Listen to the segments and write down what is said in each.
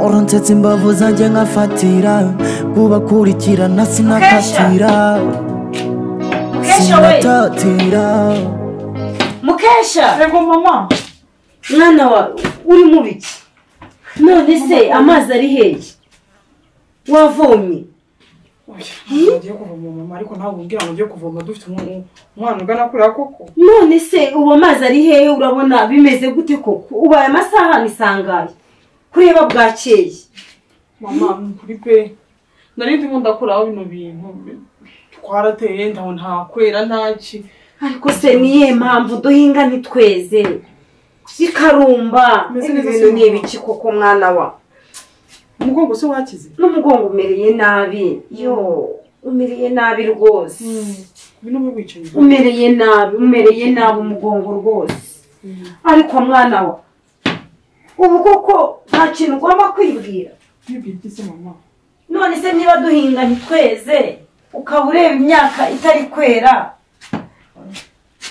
uransetse imbavu zanjye nkafatira kubakurikirana sinakatira mukesha we sinatatira mukesha yego mama mwana wa uri mu biki none se amazi ari hehe wavomye oya ugiye kuvoma mama ariko nawe umbwira ngo ugiye kuvoma dufite umu- umwana ugana kuriya koko none se ubu amazi ari hehe urabona bimeze gute koko ubaye amasaha nisangaye kureba bwakeye mama kuri pe nari ndimo ndakuraho bino bintu twarateye ndaho ntakwera ntaki ariko se niye mpamvu duhinga ntitweze ikarumba Meze ibi neza bintu se, ni ibiki koko mwana wa umugongo se wakize n'umugongo umereye nabi yo umereye nabi rwose bino mu bicaye umereye nabi umereye nabi umugongo rwose ariko mwana wa ubu koko nta kintu ugomba kwibwira bibye se mama none se niba duhinga ntitweze ukaba ureba imyaka itari kwera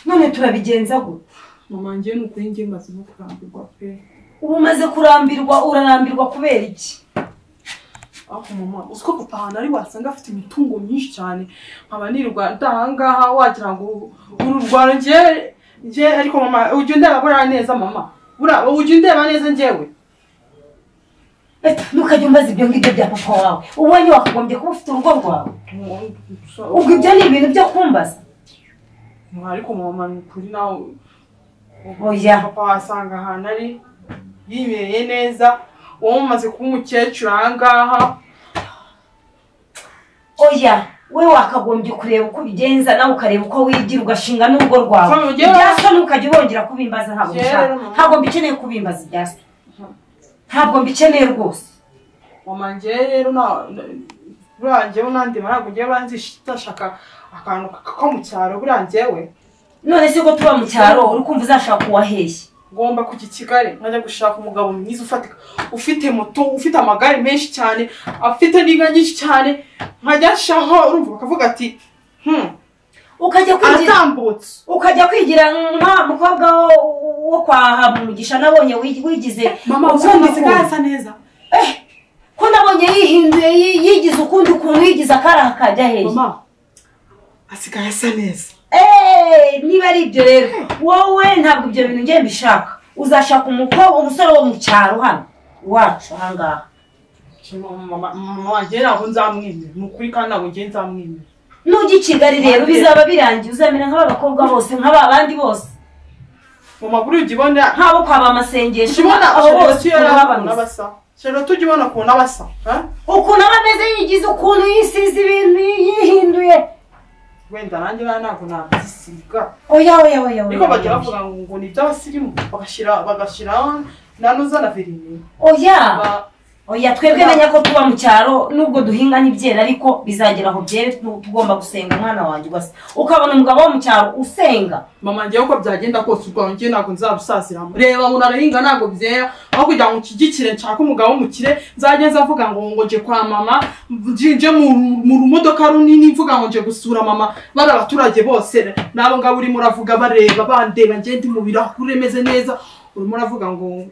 none turabigenza gute mama ngiye ni ukuri ngiye maze no kurambirwa pe ubu umaze kurambirwa urarambirwa kubera iki aho mama uzi ko papa ahantu ari wasanga afite imitungo myinshi cyane nkaba nirirwa ndahangaha wagira ngo uru rwaro ngiye ngiye ariko mama ujya undeba buriya neza mama buriya ujya undeba neza njyewe Eh, ntukajya umbaza ibyo ngibyo bya papa wawe ubonye wakagombye kuba ufite urugo rwawe ubwo ibyo ni ibintu byo kumbaza ariko mama ni ukuri nawe oya papa wasanga ahantu ari yibereye neza wowe umaze kuba umukecuru ahangaha oya we wakagombye kureba uko ubigenza nawe ukareba uko wigira ugashinga n'urugo Mama, rwawe ujye- ibya so ntukajya ubongera kubimbaza ntabwo Rero, mbishaka mama. ntabwo mbikeneye kubimbaza ibya so ntabwo mbikeneye rwose mama ngewe rero na- na- buriya ngewe nandeba ntabwo ngewe banzishaka akantu ko mu cyaro buriya ngewe none se ko tuba mu cyaro uri kumva uzashaka uwaheshye ngomba kujya i kigali nkajya gushaka umugabo mwiza ufatika ufite moto ufite amagare menshi cyane afite n'inka nyinshi cyane nkajya nshaho urumva bakavuga ati hmm, ukajya kwigira aratambutse ukajya kwigira nka mukobwa wo- wo kwa hamugisha nabonye wi- wigize mama ukundi ubundi kuntu. isigaye asa neza ko nabonye yihinduye yi- yigize ukundi kuntu yigize akaraha kajya hehe mama asigaye asa neza Eeeh, niba ari ibyo rero wowe ntabwo ibyo bintu ngiye mbishaka uzashaka umukobwa umusore wo mu cyaro hano iwacu ahangaha mama mama wanjye ntabwo nzamwemera ni ukuri kandi ntabwo ngiye nzamwemera nujya i kigali rero bizaba birangiye uzamera nk'aba bakobwa bose nk'aba bandi bose mama buriya ujya ubona nk'abo kwaba amasengesho ujya ubona abo bose sheroti ukuntu baba ukuntu bameze. abasa sheroti ujya ubona ukuntu abasa ha? ukuntu aba ameze yigize ukuntu yisize ibintu yihinduye wenda nanjye bana ntabwo nabyisiga oya oya oya oya, ariko bajya oya bavuga ngo ni iby'abasirimu bagashyira bagashyiraho nanuza na verine oya Ba- oya twebwe menya ko tuba mu cyaro nubwo duhinga ntibyera ariko bizagera aho byere tu- tugomba gusenga umwana wanjye ugasa ukabona umugabo wo mu cyaro usenga mama ngewe uko byagenda kose ubwo njye ntabwo nzabusaziramo reba umuntu arahinga ntabwo byera aho kugira ngo nshyigikire nshake umugabo w'umukire nzajye nzavuga ngo ngo nje kwa mama nje nje mu mu rumodoka runini mvuga ngo nje gusura mama bari abaturage bose nabo ngabo urimo uravuga bareba bandeba njye ndi mu birahure meze neza urimo uravuga ngo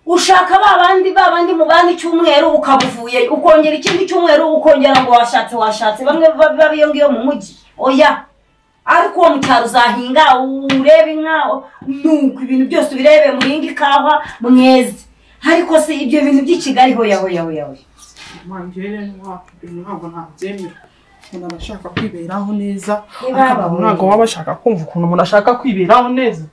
ushaka ba bandi ba bandi mu bandi cyumweru ukabuvuye ukongera ikindi cyumweru ukongera ngo washatse washatse bamwe ba- ba biyo ngiyo mu mujyi oya ariko uwo mu cyaro uzahinga urebe inka nuko ibintu byose ubirebe muhinga ikawa mweze ariko se ibyo bintu by'i kigali hoya hoya hoya hoya mama ngewe ntabwo ntabwo ntabyemera umuntu aba ashaka kwiberaho neza Niba ariko babaye. ntabwo waba ashaka kumva ukuntu umuntu ashaka kwiberaho neza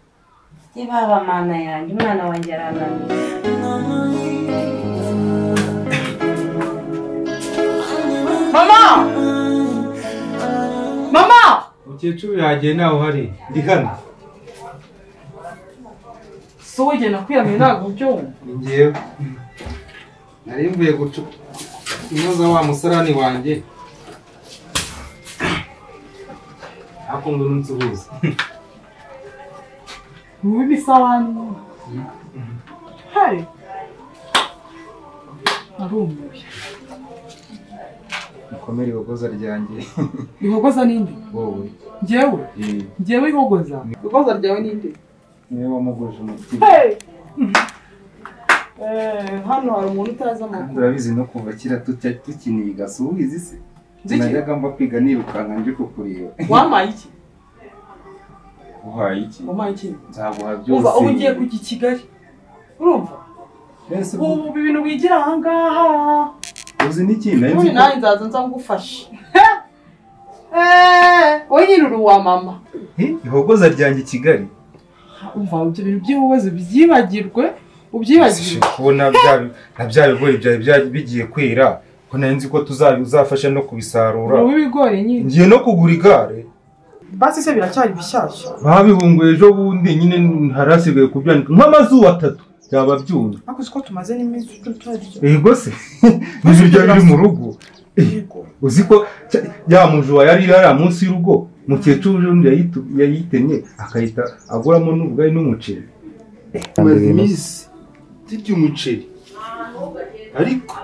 yebaba mana yanjye umwana wanjye arananiye mama mama mukecuru yagiye nawe uhari ndi hano si wowe ugenda kwiyamira ntabwo ubyumva ni ngewe nari mvuye guca kunoza wa musarani wanjye ariko ngo nunsuhuze wowe ibisabane hari narumiwe mukomere ihogoza ryanjye ihogoza n'indi wowe ngewe eh, ngewe ihogoza ihogoza ryawe n'indi niwe wamugoje umutima Hey! hano hari umuntu utazi kandi amakuru urabizi no kuva kera tuta- tukiniga si ubizi se Nzi iki? najyaga mba kwiga nirukanka nje kukureba wampaye iki uhaye iki wampaye iki nzaguha byose umva ubu ugiye kujya i kigali urumva Ese ubwo- ubu ibintu wigira ahangaha uzi n'ikindi nari nzi ubundi ko- nawe nzaza nzagufasha Eh, wowe nyiruru wa mama Hi, ihogoza ryanjye i kigali umva ibyo bintu by'ibibazo byibagirwe ubyibagirwe kubona bya- na bya bigori byari bya- bigiye kwera ko nari nzi ko tuza- uzafasha no kubisarura ubu ibigori nyine ngiye no kugura igare basi se biracyari bishyashya babihunguye ejo bundi nyine hari hasigaye kubyanika nk'amazuba atatu byaba byumye ariko uzi ko tumaze n'iminsi tutarya yego se nibyo byari biri mu rugo yego uzi ko cya- ya mujura yari yari munsi y'urugo mukecuru undi yayitu- yayitemye akahita aguramo n'ubugari n'umuceri maze iminsi turya umuceri ariko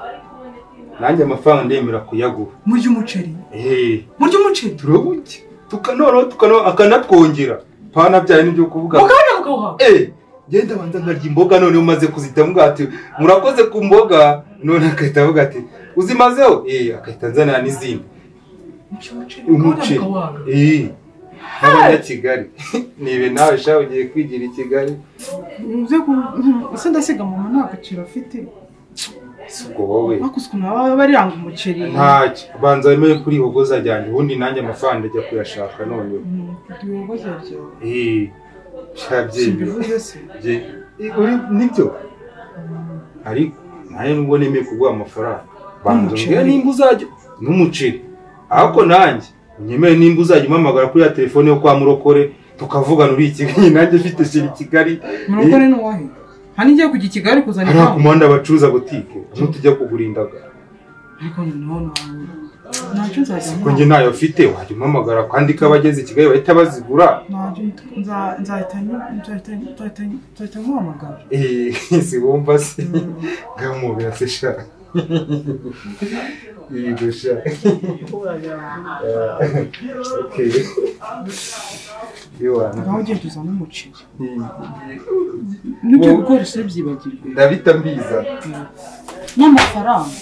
nanjye amafaranga ndemera kuyagura murya umuceri eee murya umuceri turabujya tukanoraho tukanoraho akanatwongera pana byaye n'ibyo kuvuga mukanya mukawuhabwa eee ngenda abanza nkarya imboga noneho umaze kuzita mvuga ati murakoze ku mboga none agahita avuga ati uzimazeho eee agahita nzanira n'izindi umuceri eee n'abanyakigali nibe nawe sha ugiye kwigira i kigali uze ku ese ndasiga mama nta gaciro afite si ubwo wowe ariko uzi ukuntu baba bariranga umuceri ntacyo banza wemeye kuri hogoza ryanjye ubundi nanjye amafaranga ajya kuyashaka noneho Mm, ibibazo byawe eee shabyemewe simbivuze se uri nibyo ariko nanjye nubwo nemeye kuguha amafaranga banza N'umuceri. umbwire nimba uzajya n'umuceri ariko nanjye unyemere nimba uzajya umpamagara kuri ya telefone yo kwa murokore tukavugana uri i kigali nanjye mfite sheri i kigali murokore ni uwahe nta n'igiye kujya i kigali kuzana hariya ku impamvu muhanda bacuruza butike ntutujya kugura indagara ariko noneho nawe ntacyo nzajya ko njye ntayo mfite wajya umpamagara kandi ko abageze i kigali bahita bazigura ntacyo nza- nzahita nyu- nzahita nzahita nzahita nkuhamagara Eh, si wumva se ngamubira se sha yego sha okay ngaho iwana ugiye tuzana umuceri Eh, n'ibyo Wowe- bigori se byibagirwe ndabita mbiza n'amafaranga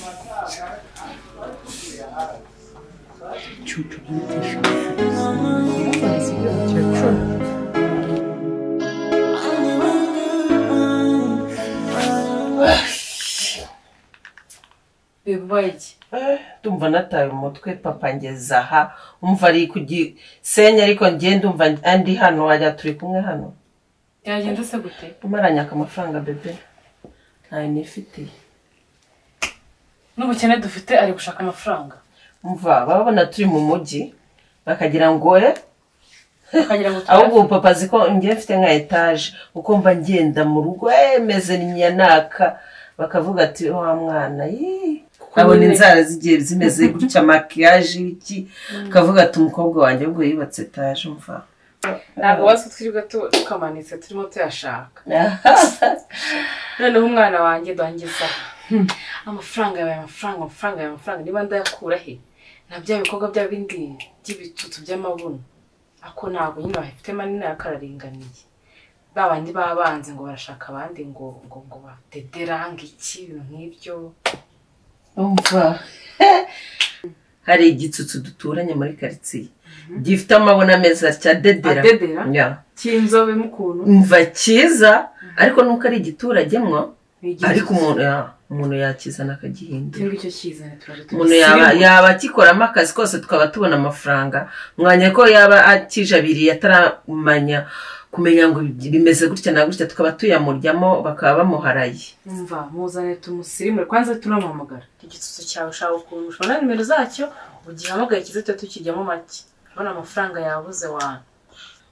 cyucu by'umutisha bibaye iki ndumva nataye umutwe papa ngeze aha umva ari ku gisenge ariko njye ndumva ndi hano wajya turi kumwe hano byagenda se gute umaranyaka amafaranga bebe ntayo nifitiye n'ubukene dufite ari gushaka amafaranga umva baba babona turi mu mujyi bakagira ngo eh, akagira ngo ahubwo tuyafate. ubu papa azi ko njye mfite nka etaje uko mba ngenda mu rugo eh, meze n'imyanaka bakavuga ati wa mwana yii abona inzara zigiye zimeze gutya makiyaje iki akavuga ati umukobwa wanjye ubwo yubatse etaje umva ntabwo wazi ko twirirwa tu- tukamanitse turimo tuyashaka noneho umwana wanjye duhangiza amafaranga yawe amafaranga amafaranga yawe amafaranga niba ndayakura he na bya bikorwa bya bindi by'ibitutu by'amabuno ako ntabwo nyine bafite manini yakararinganiye ba bandi babanze ngo barashaka abandi ngo ngo ngo bateteranga iki ibintu nk'ibyo umva hari igitsutsu duturanye muri karitsiye gifite amabona meza cya dedera Adedera? Ya. cy'inzobe mukuntu umva cyiza ariko nuko ari igituragemwo ni igihe ariko umuntu ya umuntu yakizana akagihindura cyangwa icyo kizana turaje umuntu yaba yaba akikoramo akazi kose tukaba tubona amafaranga mwanya ko yaba akijabiriye ataramanya kumenya ngo bimeze gutya na gutya tukaba tuyamuryamo bakaba bamuharaye umva muzane tumusirimure kwanza turamuhamagara igitsutso cyawe ushaka ukuntu ushobora na nimero zacyo ugihamagaye kize tuba tukijyamo make urabona amafaranga yabuze wanyu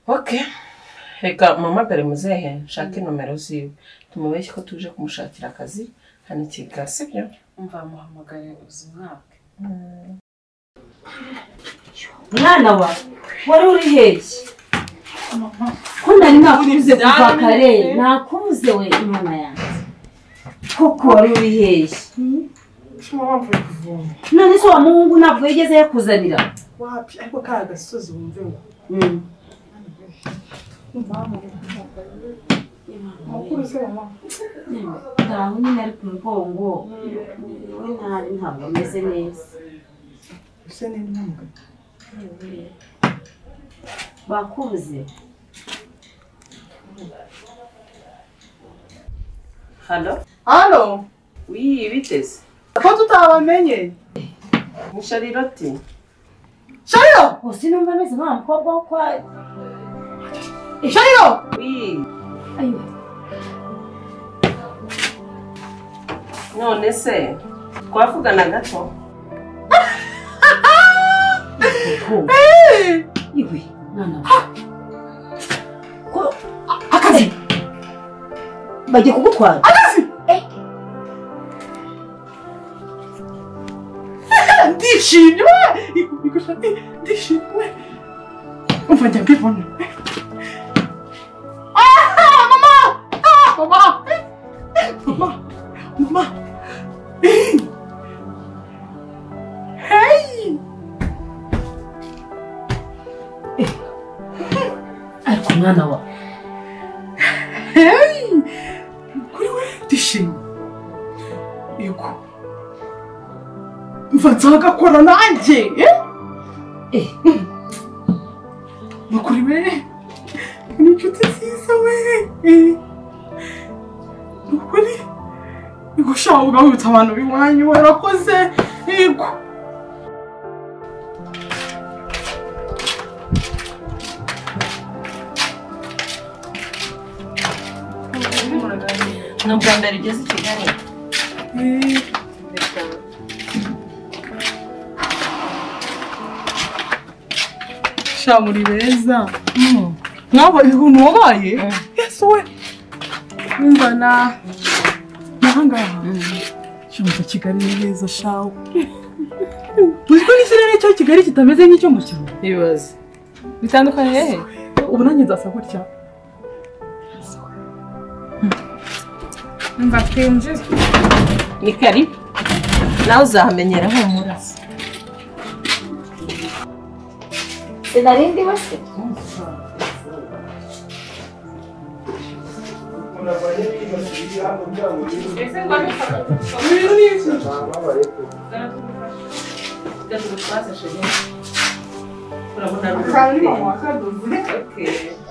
ok reka muhamagare muzehe nshake nomero ziwe tumubeshye ko tuje kumushakira akazi hano i kigali sibyo umva muhamagare uzimwake mwana wa wari uri hehe ko nari nakubuze kuva kare nakubuze we imana yanjye koko wari uri hehe ushobora wamvuye kuvoma none se wa muhungu ntabwo yigeze yakuzanira wapi ariko ka agasozi wumve ngo Mm. mama mukuru se mama ntawe nyine ari ku mugongo we nabi ntabwo ameze neza ese ni intambwe bakuze hano hano wiyi biteze ko tutabamenye ni shariroti shayo gusa numva ameze nka mukobwa wo kwa shayo wiyi Ayo. none se twavugana gato iwe mwana we ko akazi bagiye kugutwara ndishimye igusha ndishimye umva njya mbibona Ah, mama Ah, mama mama mama hey ariko mwana wa hey kuri we ndishimye yego mva nzagakora nanjye eh? eh ni kuri we ni inshuti nziza we Eh. ni ukuri yego ushobora kugahuta abantu b'iwanyu warakoze yego ni ubwa mbere ugeze i kigali Eh. sha muri beza mwaba ibintu wabaye yesu we umva na nahangaha shumva kigali ni heza shawe uzi ko n'ikirere cyo kigali kitameze nk'icyo mu cyaro ibibazo bitandukanye hehe ubu nanjye nzasa gutya mva twinjizwe ni karibu nawe uzahamenyera humura sinarindi we se ese ngo abifata ibintu ni iki tugatwase shagera urabona kandi ni mama wakadoze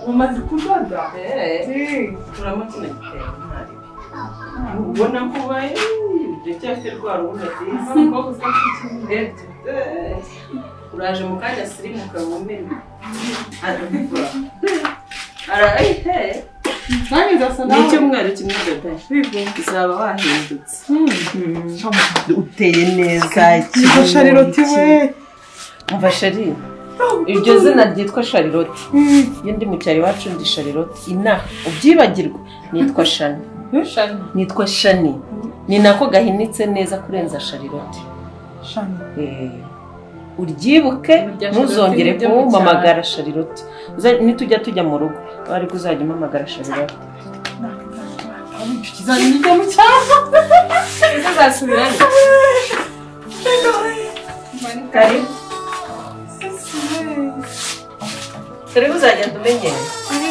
umaze kudoda turabona kino gitenge ntari ubona ko ubaye uracyafite rwa rubuga rwiza ndebye uraje mu kanya sirimuka wumene arabivura arayite nanjye nzasa ni nawe icyumweru kimwe dadaye uzaba wahindutse uteye neza Izo shariroti we umva shari iryo zina ryitwa shariroti iyo ndi mu cyaro iwacu ndi shariroti inaha ubyibagirwa nitwa shani shani nitwa shani ni nako gahinitse neza kurenza sharirote shani Eh, uryibuke Irya ntuzongere Sharilotte ni iryo mu kumpamagara sharirote Uza- nitujya tujya mu rugo bari kuzajya umpamagara sharirote kizajya ujya mu cyaro ese zasubirane karibu turi kuzagenda umenyera ari